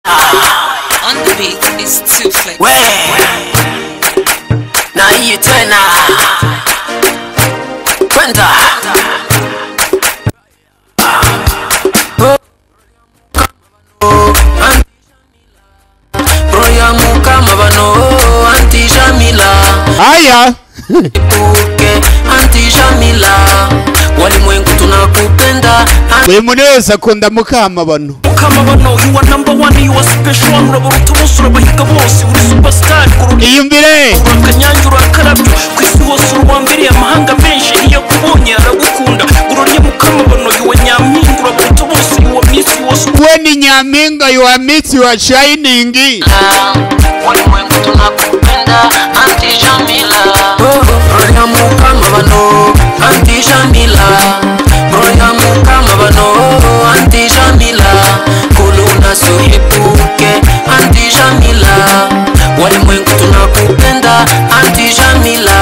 On the beat is two flick. Where? Now you turn Brenda. Royamu kama bano anti Jamila haya uke anti Jamila walimwengu tunakupenda buri muntu wese akunda mukamabano mukamabano you are number one you are special urabaruta bose urabahiga bose uri superstar kurusha iyumvire akanyange urakarabyo ku isi hose uri uwa mbere amahanga menshi iyo akubonye aragukunda urarya mukamabano you are nyampinga urabaruta bose you are miss you are super- we ni nyampinga yuwa mitsi wa shayiningi walimwengu tunakupenda anti Jamila Royamu kama bano anti Jamila Royamu kama bano anti Jamila kuluna suhibuke anti Jamila walimwengu tunakupenda anti Jamila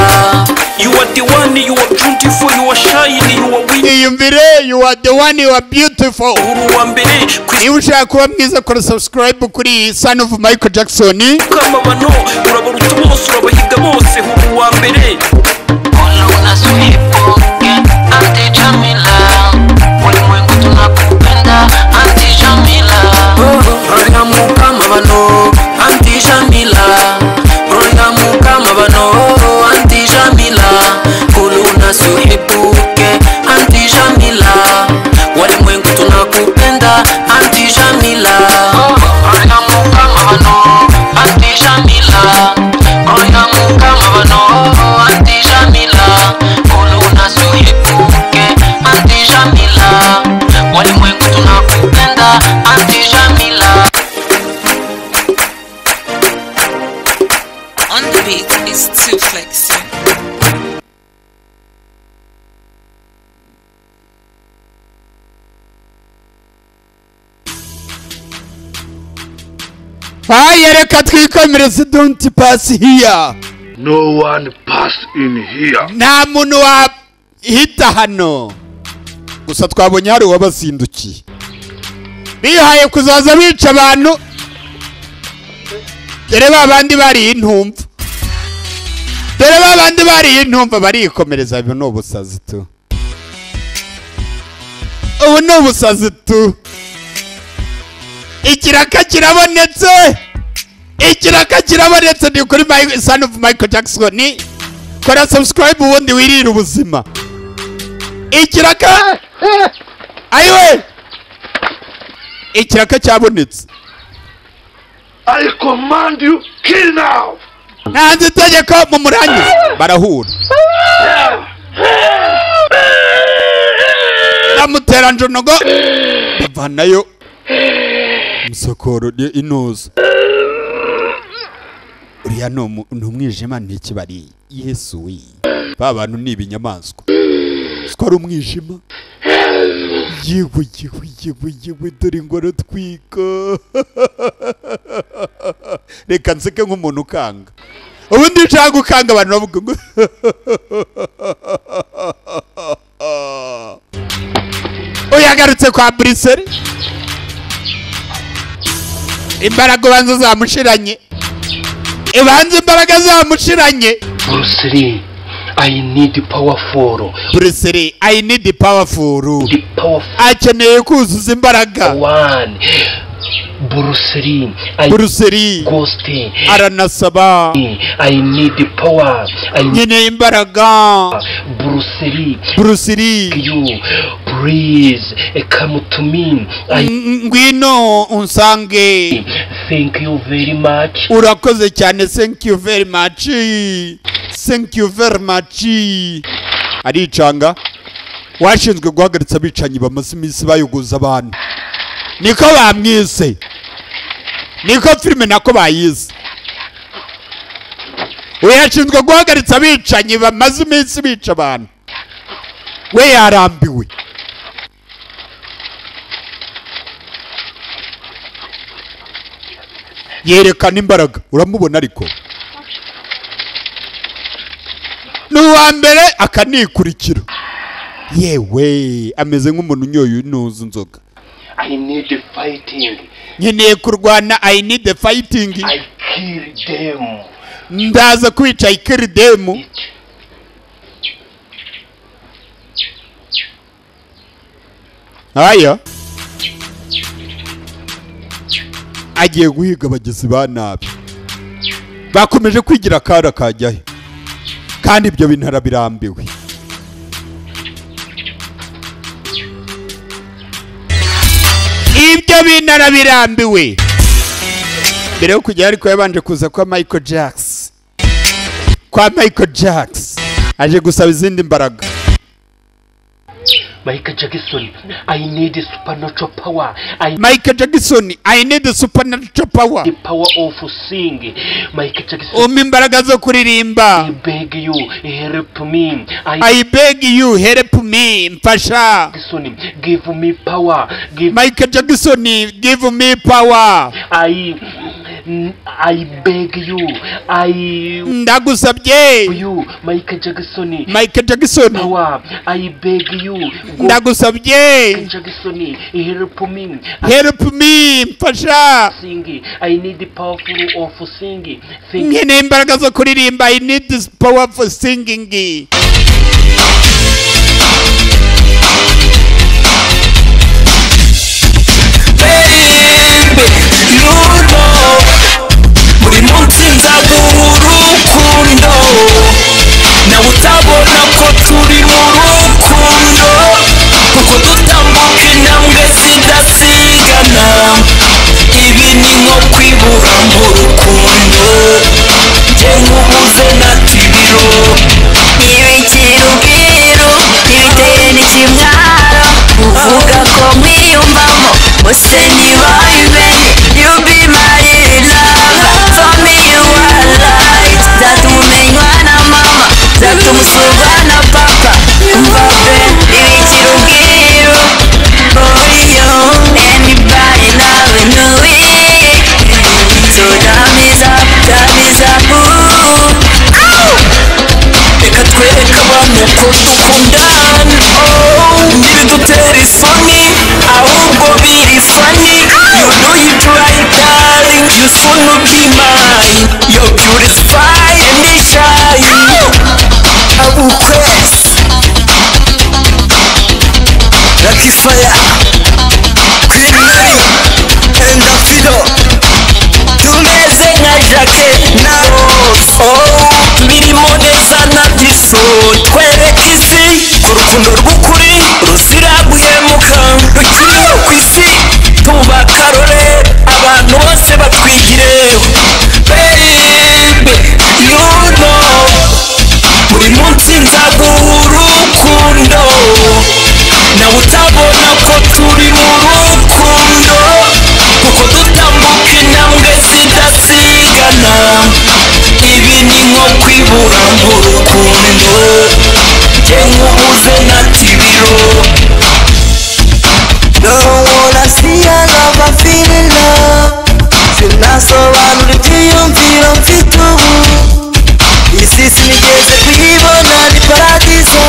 you are the one you are beautiful you are shine you are winning iyumvire yuwa the one yuwa beautiful uri uwa mbere ku isi niba ushaka kuba mwiza kora subscribe kuri iyi son of michael jackson mukamabano urabaruta bose urabahiga bose uri uwa mbere kuluna suhibuke anti Jamila walimwengu tunakupenda anti Jamila Royamu kama bano anti Jamila Royamu kama bano anti Jamila kuluna suhibuke anti Jamila walimwengu tunakupenda anti Jamila Royamu kama bano anti Jamila Royamu kama bano anti Jamila kuluna suhibuke anti Jamila walimwengu tunakupenda anti Jamila On the beat is two flexing. haya reka twikomereze donti pasi hiya No one passed in here. nta muntu wahita hano gusa twabonye hari uwabazindukiye bihaye kuzaza bica abantu dore ba bandi bariye intumva dore ba bandi bariye intumva barikomereza ibi ni ubusazi tu ubu ni ubusazi tu ikiraka kirabonetse ikiraka kirabonetse ni kuri Mike- son of michael jackson kora subscribe ubundi wirire ubuzima ikiraka ayiwe ikiraka cyabonetse I command you, kill now! ntanze itegeko mu murangiza barahura ndamutera njonogo bavanayo umusokoro ni inuza uriya ni umu- ni umwijima ni ikibari yesu we ba bantu ni ibinyamaswa si ko ari umwijima yewe yewe yewe yewe dore ingoro twika reka nseke nk'umuntu ukanga ubundi iyo ushaka gukanga abantu bavuga ngo uyu yagarutse kwa buriseri imbaraga ubanza zamushiranye ibanza imbaraga zamushiranye Bruce Lee, I need powerful, buriseri ayi nidi pawafuru the powerful akeneye kuzuza imbaraga one. Bruce Lee, I buriseri ghost. aranasaba I need the power. I need nkeneye imbaraga Bruce Lee. buriseri You, please eh, come to me. I ngwino unsange thank you very much. urakoze cyane thank you very much thank you very much aricanga washinzwe guhagaritsa abicanyi bamaze iminsi bayogoza abantu niko bamwise niko filime nako bayise we yashinzwe guhagaritsa abicanyi bamaze iminsi bica abantu we yarambiwe yerekana imbaraga uramubona ariko ni uwa mbere akanikurikira yewe ameze nk'umuntu unyoye unuza inzoga I need the fighting. nkeneye kurwana i need the fighting I kill them. ndaza kwica i kill them haya agiye guhiga abagizi ba nabi bakomeje kwigira akara kajyahe kandi ibyo bintu arabirambiwe ibyo bintu arabirambiwe mbere yo kujya ariko yabanje kuza kwa michael jackson kwa michael jackson aje gusaba izindi mbaraga Michael Jackson, I need supernatural power. I need michael jackson i need supernatural power the power of singing. Michael Jackson, umpa imbaraga zo kuririmba I beg you, help me. I I beg you help me mfasha Jackson, give me power. Give Michael Jackson give me power I I beg you. I ndagusabye you, Michael Jackson. Michael Jackson Power, I beg you. Go ndagusabye Jackson, help me. I help me mfasha sing. I need the powerful of singing. Thank nkeneye imbaraga zo kuririmba I need this power for singing baby you know buri munsi nzabura urukundo nawe utabona ko turi mu rukundo kuko dutambuka intambwe zidasigana ibi ni nko kwibura mu rukundo njye nkubuze na tibiro iyo ikiri ubwiru ibitera ikimwaro uvuga ko mwiyumvamo bose ni boyband you be my lover for me you are right zatuma umenywa na mama zatuma usurwa na papa umva pe ibikiri ubwiru oh yo anybody now we know it so time is up time is up ooh ow reka twereke abantu ko dukundana ntibidutera isoni ahubwo biri fani you know you try darling you soon will be mine you're beautify and you shine I will press like fire queen mary and the fiddle tumeze nka jake na rose oh mirimo neza na diso twereka isi ko urukundo rw'ukuri ruzira guhemuka rukenewe ku isi tuba karore abantu bose batwigire baby you know buri munsi nzaguha urukundo nawe utabona ko turi mu rukundo kuko dutambuka intambwe zidasigana ibi ni nko kwibura mu rukundo njye nkubuze na tibiro Don't wanna see a love, I feel in love Sinasobanura ibyiyumviro mfite ubu Isi sinigeze kuyibona ni paradizo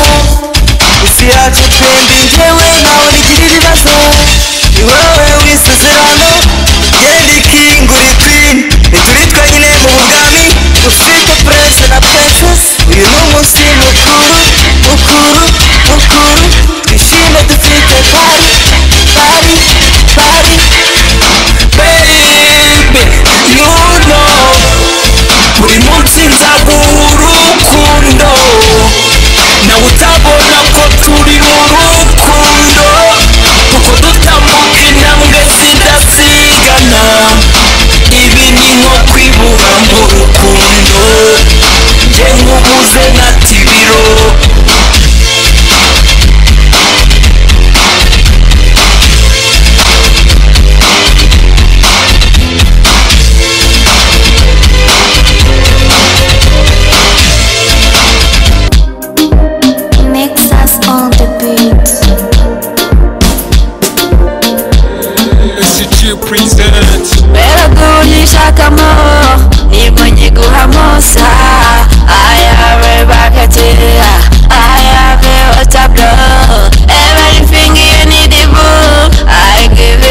Isi yacu twembi njyewe ntawe rigira ibibazo Ni wowe wisezerano Njye ndi king uri queen Ni turi twenyine mu bwami Dufite prince na princess Uyu ni umunsi mukuru mukuru mukuru Twishime dufite party party party baby you know buri munsi nzaguha urukundo nawe utabona ko turi mu rukundo kuko dutambuka intambwe zidasigana ibi ni nko kwibura mu rukundo njye nkubuze na tibiro makes us all the beats. beragurisha akamoro nibwo nkiguhamusa ayawe bakatira ayawe watablo everything you need ibu i give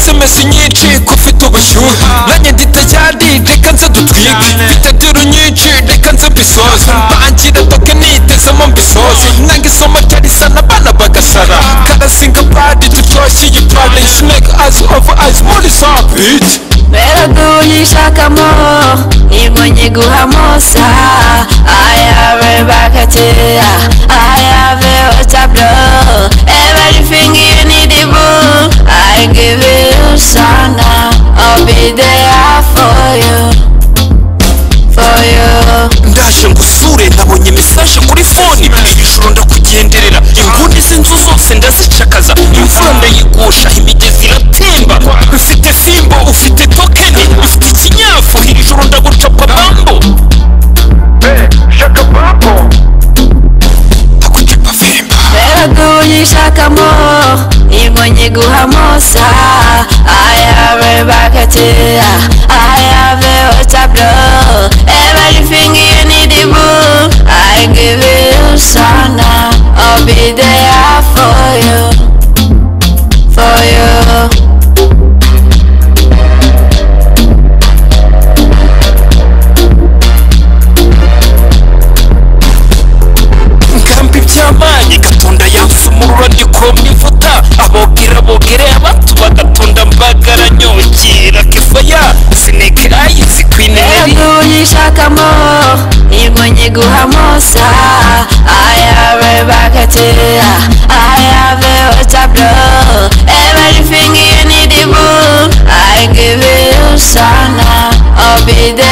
impeshyi nyinshi ko ufite ubushyuhe nanjye ndita cyari reka nze dutwike mfite diro nyinshi reka nze mbisoze mbangira toke nitezemo mbisoze nanga isomo ryarisana abana bagasara karasinga padi turyoshye iyi padi snake eyes over eyes muri sabiti mbera gunyishakamo ingo nyiguhamo sa ayave bakateya ayave otablo everything you need ibu i give you sana i'll be there for you for you ndaje ngusure nabonye mesaje kuri foni ijoro ndakugenderera inguni z'inzu zose ndazicakaza imvura ndayigusha imigezi iratemba ufite fimbo ufite tokeni ufite ikinyafu ijoro ndagucapa bambo ndagucapa vemba baragunyishakamo ingo nyiguhamo sa ayave bakateya ayave otablo everything you need ibu i give you sana i'll be there for you for you ngambi byamanye gatunda yapfa umurura ndikomye imvuta abogera bogereye abatu bagatunda mbagara nyongera kefaya sineke ayisi kwineri Nishakamo ingo nyiguhamo sa ayave bakateya ayave otablo everything you need ibu i give you sana i'll be there